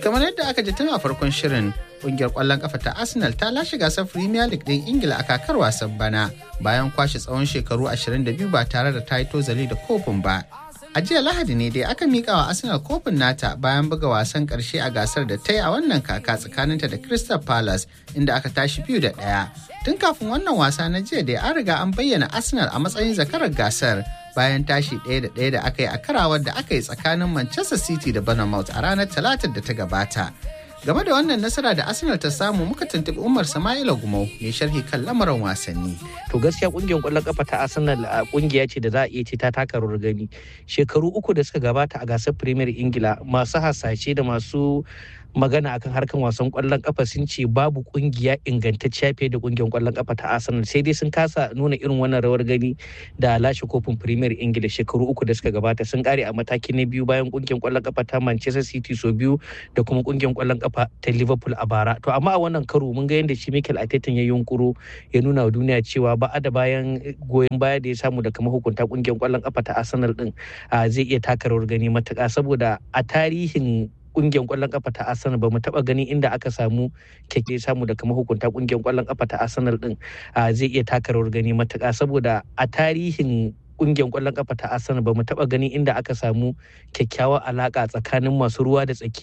kamar yadda aka ji tun a farkon shirin kungiyar kwallon kafa ta arsenal ta lashe gasar premier league din ingila a kakar wasan bana bayan kwashe tsawon shekaru 22 ba tare da ta yi tozali da kofin ba a jiya lahadi ne dai aka mika wa arsenal kofin nata bayan buga wasan karshe a gasar da ta yi a wannan kaka tsakaninta da crystal palace inda aka tashi biyu da ɗaya tun kafin wannan wasa na jiya dai an riga an bayyana arsenal a matsayin zakarar gasar bayan tashi ɗaya da ɗaya da aka yi a karawar da aka yi tsakanin manchester city da bournemouth a ranar talatar da ta gabata game da wannan nasara da arsenal ta samu muka tuntuɓi umar sama'ila gumau mai sharhi kan lamarin wasanni to gaskiya kungiyar kwallon kafa ta arsenal a kungiya ce da za a iya ce ta taka rawar gani shekaru uku da suka gabata a gasar premier ingila masu hasashe da masu magana akan harkan wasan kwallon kafa sun ce babu kungiya ingantacciya fiye da kungiyar kwallon kafa ta Arsenal sai dai sun kasa nuna irin wannan rawar gani da lashe kofin Premier Ingila shekaru uku da suka gabata sun kare a mataki na biyu bayan kungiyar kwallon kafa ta Manchester City so biyu da kuma kungiyar kwallon kafa ta Liverpool a bara to amma a wannan karo mun ga yadda shi Mikel Arteta ya yunkuro ya nuna wa duniya cewa ba da bayan goyon baya da ya samu daga mahukunta kungiyar kwallon kafa ta Arsenal din zai iya taka rawar gani matuƙa saboda a tarihin kungiyar kwallon kafa ta Arsenal ba mu taba gani inda aka samu keke samu daga mahukunta kungiyar kwallon kafa ta Arsenal din zai iya taka rawar gani matuƙa saboda a tarihin kungiyar kwallon kafa ta Arsenal ba mu taba gani inda aka samu kyakkyawar alaka tsakanin masu ruwa da tsaki